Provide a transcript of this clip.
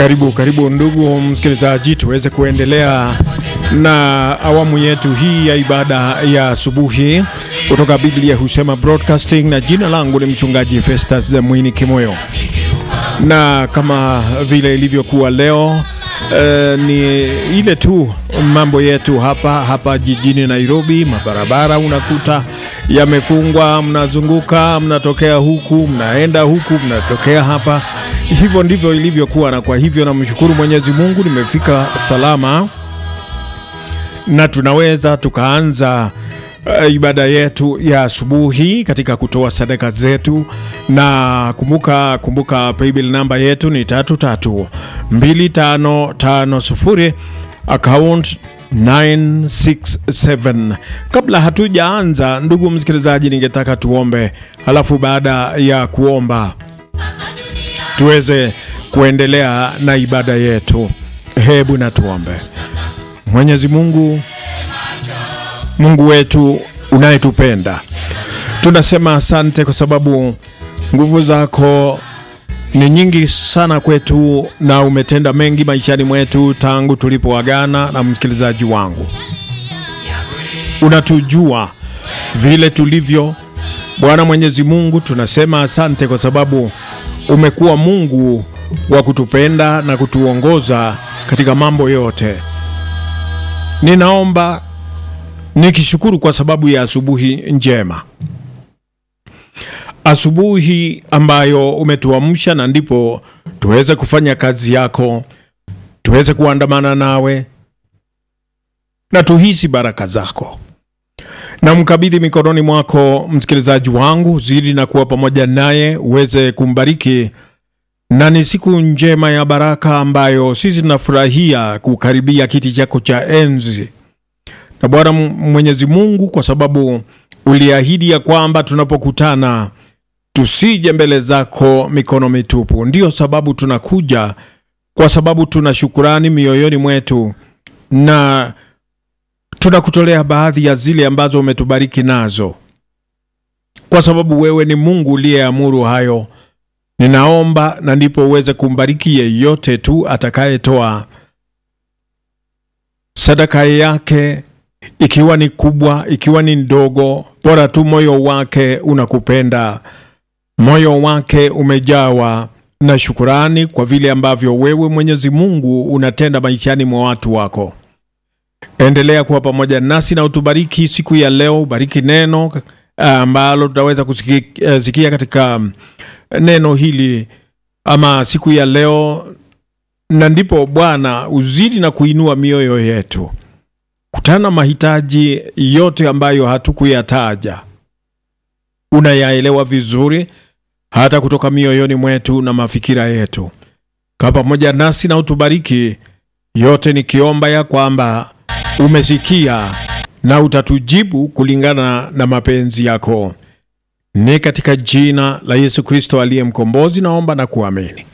Karibu karibu ndugu msikilizaji, tuweze kuendelea na awamu yetu hii ya ibada ya asubuhi kutoka Biblia Husema Broadcasting, na jina langu ni mchungaji Festus Mwini Kimoyo, na kama vile ilivyokuwa leo Uh, ni ile tu mambo yetu hapa hapa jijini Nairobi. Mabarabara unakuta yamefungwa, mnazunguka, mnatokea huku, mnaenda huku, mnatokea hapa. Hivyo ndivyo ilivyokuwa, na kwa hivyo namshukuru Mwenyezi Mungu nimefika salama na tunaweza tukaanza uh, ibada yetu ya asubuhi katika kutoa sadaka zetu, na kumbuka kumbuka, paybill namba yetu ni tatu tatu mbili tano tano sufuri account 967. Kabla hatujaanza, ndugu msikilizaji, ningetaka tuombe, halafu baada ya kuomba tuweze kuendelea na ibada yetu. Hebu na tuombe. Mwenyezi Mungu, Mungu wetu unayetupenda, tunasema asante kwa sababu nguvu zako ni nyingi sana kwetu na umetenda mengi maishani mwetu tangu tulipoagana. Na msikilizaji wangu, unatujua vile tulivyo. Bwana Mwenyezi Mungu, tunasema asante kwa sababu umekuwa Mungu wa kutupenda na kutuongoza katika mambo yote. Ninaomba nikishukuru kwa sababu ya asubuhi njema, asubuhi ambayo umetuamsha na ndipo tuweze kufanya kazi yako, tuweze kuandamana nawe na tuhisi baraka zako. Na mkabidhi mikononi mwako msikilizaji wangu, zidi na kuwa pamoja naye, uweze kumbariki na ni siku njema ya baraka ambayo sisi tunafurahia kukaribia kiti chako cha enzi. Na Bwana Mwenyezi Mungu, kwa sababu uliahidi ya kwamba tunapokutana tusije mbele zako mikono mitupu, ndiyo sababu tunakuja, kwa sababu tuna shukurani mioyoni mwetu na tunakutolea baadhi ya zile ambazo umetubariki nazo, kwa sababu wewe ni Mungu uliyeamuru hayo. Ninaomba na ndipo uweze kumbariki yeyote tu atakayetoa sadaka yake, ikiwa ni kubwa, ikiwa ni ndogo, bora tu moyo wake unakupenda, moyo wake umejawa na shukurani kwa vile ambavyo wewe Mwenyezi Mungu unatenda maishani mwa watu wako. Endelea kuwa pamoja nasi na utubariki siku ya leo. Bariki neno ambalo tutaweza kusikia katika neno hili ama siku ya leo, na ndipo Bwana uzidi na kuinua mioyo yetu, kutana mahitaji yote ambayo hatukuyataja. Unayaelewa vizuri hata kutoka mioyoni mwetu na mafikira yetu. Kaa pamoja nasi na utubariki yote, nikiomba ya kwamba umesikia na utatujibu kulingana na mapenzi yako. Ni katika jina la Yesu Kristo aliye mkombozi naomba na kuamini,